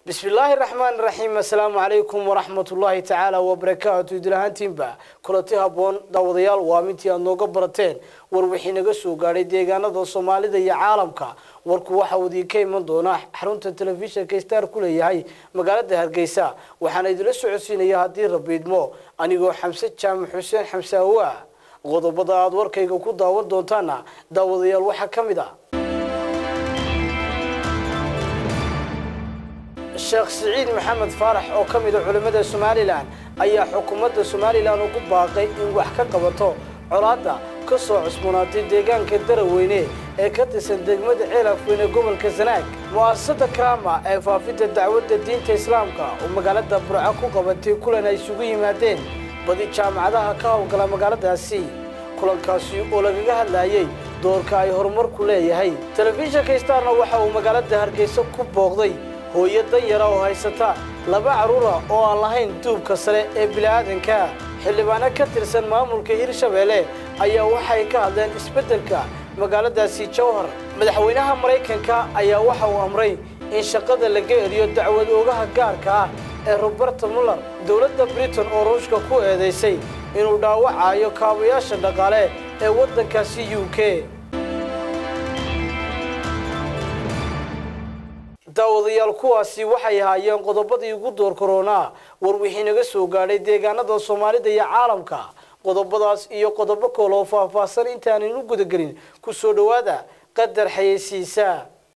bismillaahi raxmaan raxiim assalaamu calaykum waraxmatullaahi tacaala wabarakaatu idilahaantiinba kulanti habboon daawadayaal waa mintii aad nooga barateen war wixii naga soo gaadhay deegaanada soomaalida iyo caalamka warku waxa uu idiinka iman doonaa xarunta telefishinka star ku leeyahay magaalada hargeysa waxaana idinla socodsiinaya haddii rabiidmo anigoo xamse jaamac xuseen xamse awaa qodobada aada warkayga ku daawan doontaana daawadayaal waxaa ka mid ah sheekh siciid maxamed faarax oo ka mid a culimmada somalilan ayaa xukuumadda somalilan ugu baaqay in wax ka qabato colaadda ka soo cusboonaatay deegaanka daraweyne ee ka tirsan degmada ceelafweyne gobolka sanaag mu'asasada krama ee faafinta dacwadda diinta islaamka oo magaalada burco ku qabatay kulan ay isugu yimaadeen badi jaamacadaha ka howlgala magaaladaasi kulankaasi oo lagaga hadlayay doorka ay horumarku leeyahay telefishinka starna waxa uu magaalada hargeysa ku booqday hooyo danyara oo haysata laba carruura oo aan lahayn duubka sare ee bini'aadanka xildhibaano ka tirsan maamulka hirshabeelle ayaa waxay ka hadleen isbeddelka magaaladaasi jowhar madaxweynaha maraykanka ayaa waxa uu amray in shaqada laga eriyo dacwad oogaha gaarka ah ee roberta muller dowladda britain oo ruushka ku eedaysay inuu dhaawacayo kaabayaasha dhaqaale ee waddankaasi u k daawadayaal kuwaasi waxay ahaayeen qodobadii ugu door koronaa war wixii naga soo gaadhay deegaanada soomaalida iyo caalamka qodobadaas iyo qodobo koole oo faahfaahsan intaaninu gudagelin ku soo dhowaada qadar xayeysiisa